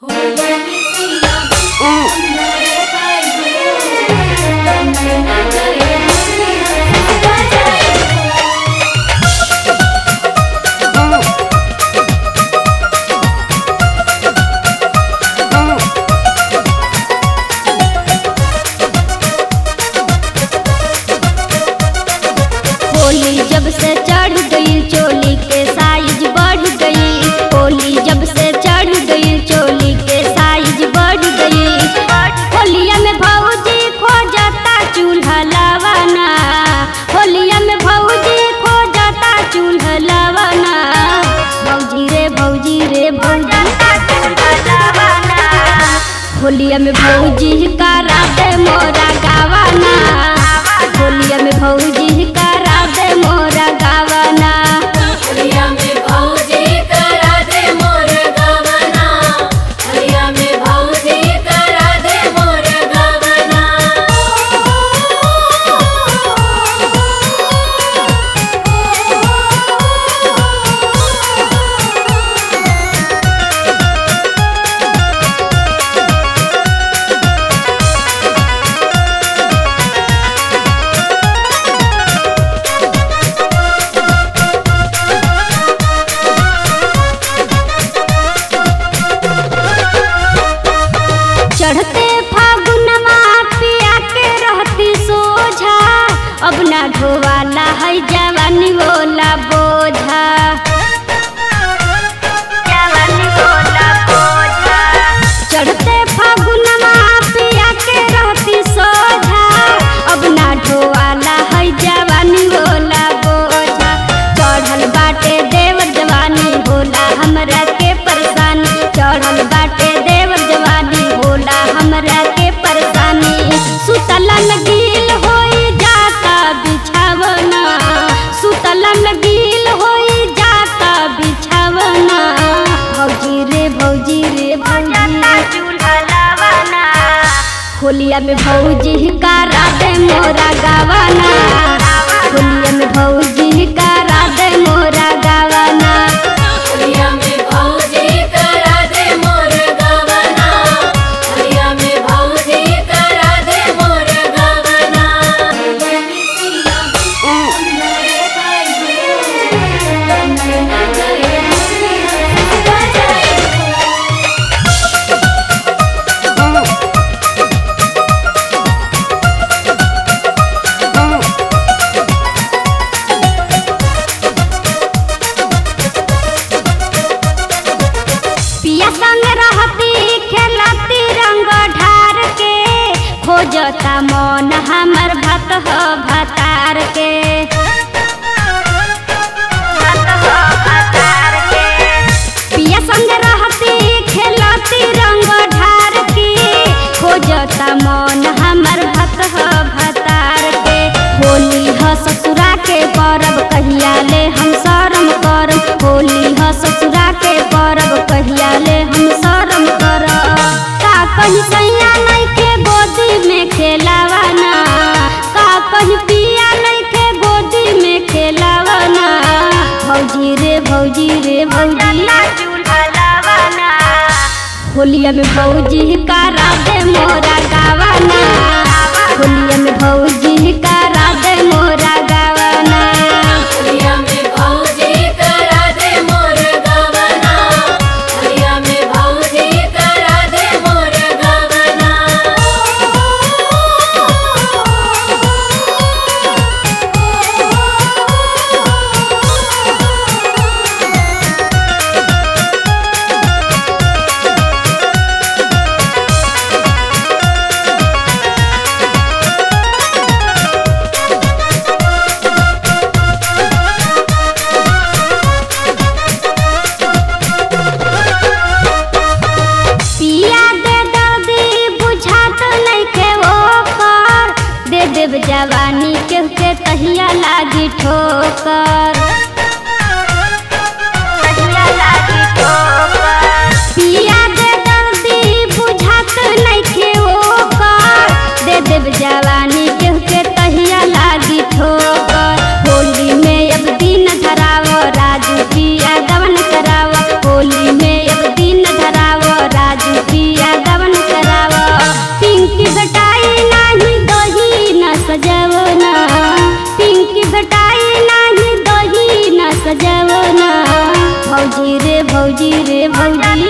होली जब से चढ़ गई चोली के साइज बढ़ गई होली जब से चढ़ गई चोली के साइज बढ़ गई होलिया में भौजी खो जाता चूल्हा लवाना होलिया में भौजी खो जाता चूल्हा लवाना भौजी रे भौजी रे भौजी होलिया में भौजी करा दे मोरा गावाना होलिया में भौजी करा दे मोरा गावाना हरिया में भौजी करा दे मोर गवना हरिया में भौजी करा दे मोर गवना चढ़ते फागुनमा पिया के रहती सोझा अब ना ढोवाला है जवानी बोला बोझा जवानी बोला बोझा चढ़ते फागुनमा पिया के रहती सोझा अब ना ढोवाला है जवानी बोला बोझा चढ़ल बाटे देव जवानी होला हमरा के परेशानी चढ़ल बाटे देव जवानी होला हमरा के परेशानी सुतला लगील होई जाता बिछावना सुतला लगील होई जाता बिछावना भौजी रे भौजी रे भौजी होलिया में भौजी करा दे मोरा गावाना होलिया में भौजी करा दे मोरा गावाना हरिया में भौजी करा दे मोर गवना हरिया में भौजी करा दे मोर गवना पिया संग रहती खेलती रंग ढार के खोजता मन हमर भत ह भतार के पिया संग रहती खेलती रंग ढार के खोजता मन हमर भत ह भतार के होली ह ससुरा के परब कहिया ले हम शरम करब होली ह ससुरा के परब कहिया ले हम शरम करब का कहीं सैया नहीं के गोदी में खेलावाना का कहीं पिया नहीं के गोदी में खेलावाना भौजी रे भौजी रे भौजी होलिया में भौजी करा दे मोरा गावाना होलिया में भौजी करा दे मोरा गावाना हरिया में भौजी करा दे मोर गवना हरिया में भौजी करा दे मोर गवना पिया दे दर्दी बुझात नहीं के वो कर दे देव जवानी के के तहिया लागी ठोकर पिया दे दर्दी बुझात नहीं के वो कर दे देव जवानी के के तहिया लागी ठोकर होली में अब दिन धराव राजू पिया गवन कराव होली में अब दिन धराव राजू भौजी रे भौजी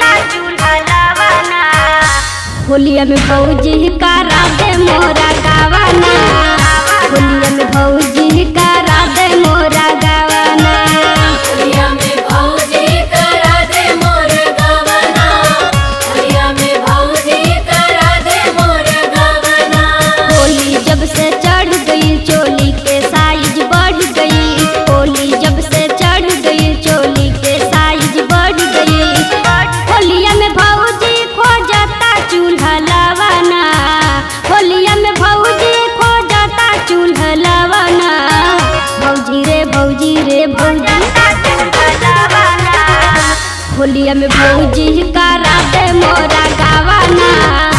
होलिया में भौजी करा दे मोरा गावाना होलिया में भौजी करा दे मोरा गावाना होलिया में भौजी करा दे मोर गवना होलिया में भौजी करा दे मोर गवना होली जब से चढ़ गई चोली के साइज बढ़ गई होली जब से चढ़ गई चोली के साइज बढ़ गई होलिया में भौजी खो जाता चूल्हा लवाना होलिया में भौजी खो जाता चूल्हा लवाना भौजी रे भौजी रे भौजी होलिया में भौजी करा दे मोरा गावाना